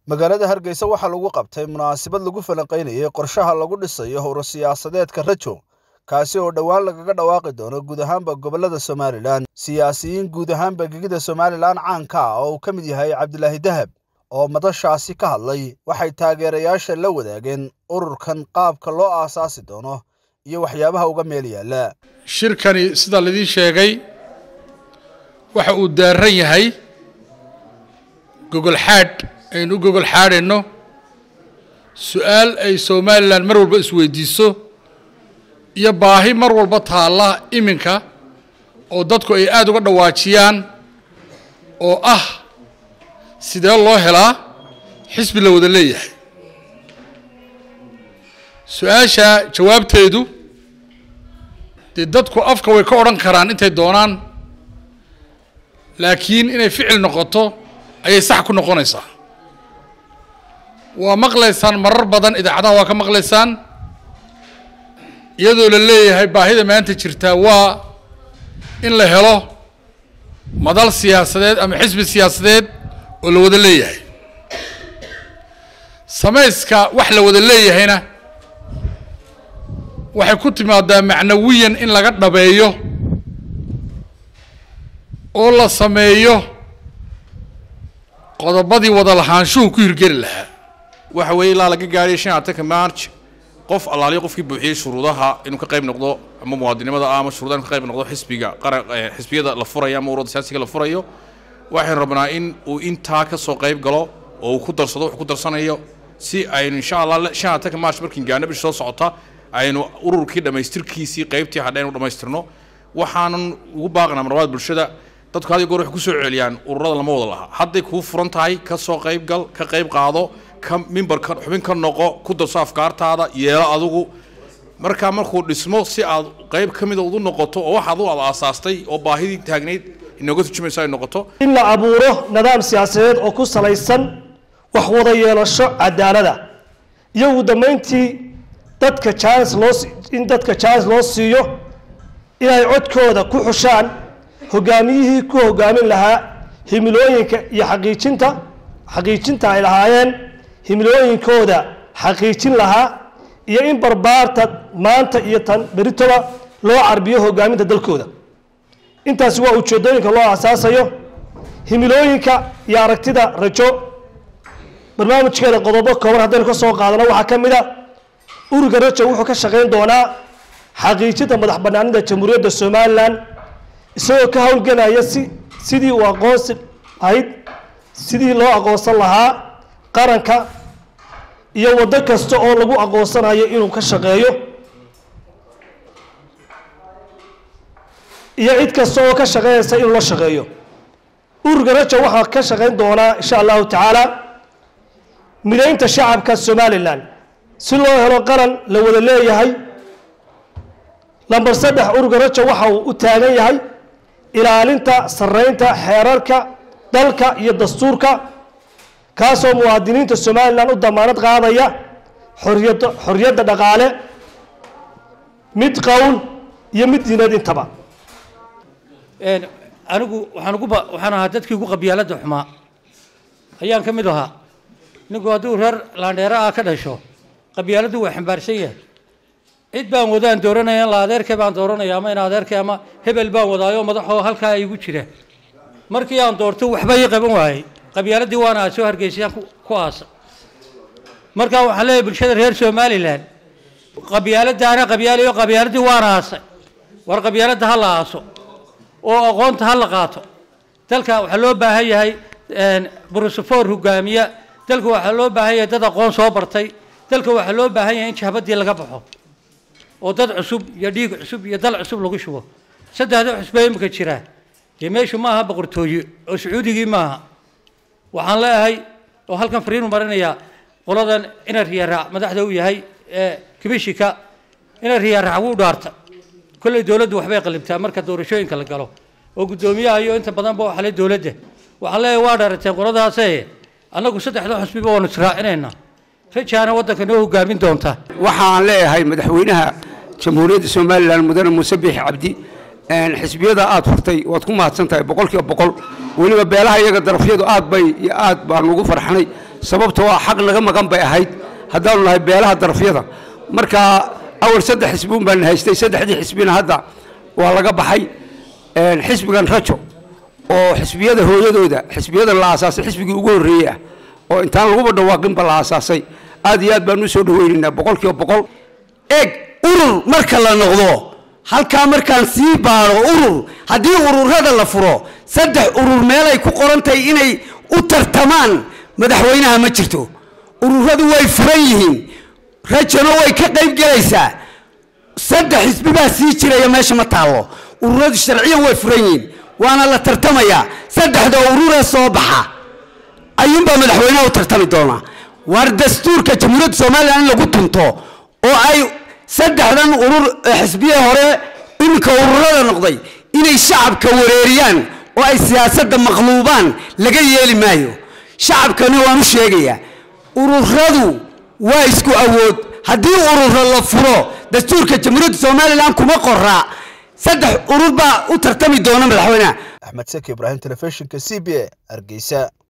magaalada hargeysa waxaa lagu qabtay munaasabad lagu falanqaynayay qorshaha lagu dhisayo howro siyaasadeedka rajo kaasi oo dhowaan lagaga dhawaaqi doono guud ahaanba gobollada somalilan siyaasiyiin guud ahaanba gegida somalilan caanka ah oo uu ka mid yahay cabdilaahi dahab oo madashaasi ka hadlay waxay taageerayaasha la wadaageen ururkan qaabka loo aasaasi doono iyo waxyaabaha uga meel yaalla shirkani sida laidin sheegay waxa uu daaran yahay gogol xaadh aynu u gogol xaadhayno su-aal ay somalilan mar walba isweydiiso iyo baahi mar walba taalla iminka oo dadku ay aada uga dhawaajiyaan oo ah sidee loo helaa xisbi la wada leeyahay su-aasha jawaabteedu dee dadku afka way ka odhan karaan intay doonaan laakiin inay ficil noqoto ayay sax ku noqonaysaa waa maqlaysaan marar badan idaacadaha waa ka maqlaysaan iyadoo la leeyahay baahida maanta jirtaa waa in la helo madal siyaasadeed ama xisbi siyaasadeed oo la wada leeyahay samayska wax la wada leeyahayna waxay ku timaadaa macnawiyan in laga dhabeeyo oo la sameeyo qodobadii wada lahaanshuhu ku hirgeli lahaa waxa weeye ilaa laga gaadhay shan atanka march qof allaaliyo qofkii buuxiyey shuruudaha inuu ka qayb noqdo ama muwaadinimada ah ama shuruudaha inuu ka qayb noqdo xisbiga qaran xisbiyada la furayo ama ururada siyaasiga la furayo waxaynu rabnaa in uu intaa ka soo qayb galo oo uu ku darsado wuxuu ku darsanayo si aynu insha allah shan atanka march markiin gaadhno bishi soo socota aynu ururkii dhammaystirkiisii qaybtii hadha aynu dhammaystirno waxaanan ugu baaqnaa marwaad bulshada dadku had iyo goor waxay ku soo celiyaan ururada lama wada laha hadday kuu furan tahay ka soo qayb gal ka qayb qaado ka mimbarka xubin ka noqo ku darso afkaartaada yeelo adigu markaa markuu dhismo si aad qayb ka mida udu noqoto oo wax adu aad aasaastay oo baahidii taagnayd inooga turjumayso ay noqoto in la abuuro nidaam siyaasadeed oo ku salaysan wax wada yeelasho cadaalada iyo ugu dambayntii dadka jaanis loo in dadka jaanis loo siiyo inay codkooda ku xushaan hogaamiyihii ku hogaamin lahaa himilooyinka iyo xaqiijinta xaqiijinta ay lahaayeen himilooyinkooda xaqiijin lahaa iyo in barbaarta maanta iyo tan beritoba loo carbiyo hogaaminta dalkooda intaasi waa ujeedooyinka loo asaasayo himilooyinka iyo aragtida rajo barnaamijkeeda qodobo kooban haddaynu ka soo qaadano waxaa ka mid a ururka rajo wuxuu ka shaqayn doonaa xaqiijinta madax banaanida jamhuuriyadda somalilan isagoo ka howlgelaya si sidii uu aqoonsi ahayd sidii loo aqoonsan lahaa qaranka iyo waddo kasta oo lagu aqoonsanayo inuu ka shaqeeyo iyo cid kasta oo ka shaqeynaysa inuu la shaqeeyo ururka rajo waxaa ka shaqayn doonaa insha allahu tacaala mideynta shacabka somalilan si loo helo qaran la wada leeyahay lamber saddex ururka rajo waxa uu u taagan yahay ilaalinta sareynta xeerarka dalka iyo dastuurka kaasoo muwaadiniinta somalilan u damaanad qaadaya xoriyad xoriyadda dhaqaale mid qowl iyo mid diineed intaba anigu waxaan ugu waxaan ahaa dadkii ugu qabyaalada xumaa ayaan ka mid ahaa ninku hadduu reer laandheera ah ka dhasho qabyaaladu waa xambaarsan yahay cid baan wadaan dooranaya in la adeerkay baan dooranaya ama in adeerkay ama hebel baan wadaayo madaxoo halkaa igu jira markii aan doorto waxba ii qaban waayey qabyaaladii waana soo hargeysayaan ku aasa markaa waxaan leeyahay bulshada reer somalilan qabyaaladaana qabyaalayo qabyaaladii waana aasay war qabyaaladda ha la aaso oo aqoonta ha la qaato dalka waxaa loo baahan yahay brusefor hogaamiya dalka waxaa loo baahan yahay dad aqoon soo bartay dalka waxaa loo baahan yahay in jahbadii laga baxo oo dad cusub iyo dhiig cusub iyo dal cusub lagu shubo saddexda xusba imika jira dee meeshu maaha boqortooye oo sacuudigii maaha waxaan leeyahay oo halkan fariinu marinayaa qoladan ina riyaraac madaxda u yahay ee kibishika ina riyaraac wuu dhaarta kolley dowladdu waxbay qalibtaa marka doorashooyinka la galo oo guddoomiyaha iyo inta badanba waxa le dowladda waxaan leeyahay waa dhaarateen qoladaase annagu saddexda xusbiba waanu israacinaynaa rajaana waddanka noo hogaamin doonta waxaan leeyahay madaxweynaha jamhuuriyadda somalilan mudane muuse biixi cabdi xisbiyada aad furtay waad ku mahadsan tahay boqolkiiba boqol weliba beelaha iyaga darafyadu aad bay iyo aad baan ugu farxanay sababtoo ah xaq naga maqan bay ahayd haddaanu nahay beelaha darafyada marka awal saddex xisbiun baan haystay saddexdii xisbina hadda waa laga baxay xisbigan rajo oo xisbiyada hooyadooda xisbiyada la aasaasay xisbigii ugu horreeyey ah oo intaan laguba dhawaaqinba la aasaasay aad iyo aad baan u soo dhaweynaynaa boqol kiiba boqol eeg urur marka la noqdo halkaa markaan sii baaro urur haddii ururada la furo saddex urur meelay ku qoran tahay inay u tartamaan madaxweynaha ma jirto ururadu way furan yihiin rajona way ka qayb gelaysaa saddex xisbi baa sii jiraya meesha ma taallo ururadu sharciyan way furan yihiin waana la tartamayaa saddexda ururee soo baxa ayuunbaa madaxweynaha u tartami doonaa waar dastuurka jamhuuriyadda somalilan in lagu tunto oo ay saddexdan urur xisbiye hore iminka ururada noqday inay shacabka wareeriyaan oo ay siyaasadda maqluubaan laga yeeli maayo shacabkani waan u sheegayaa ururadu waa isku awood haddii ururo la furo dastuurka jamhuuriyadda somalilan kuma qoraa saddex urur baa u tartami doona madaxweynaha axmed saki ibraahim telefishinka c b a hargeysa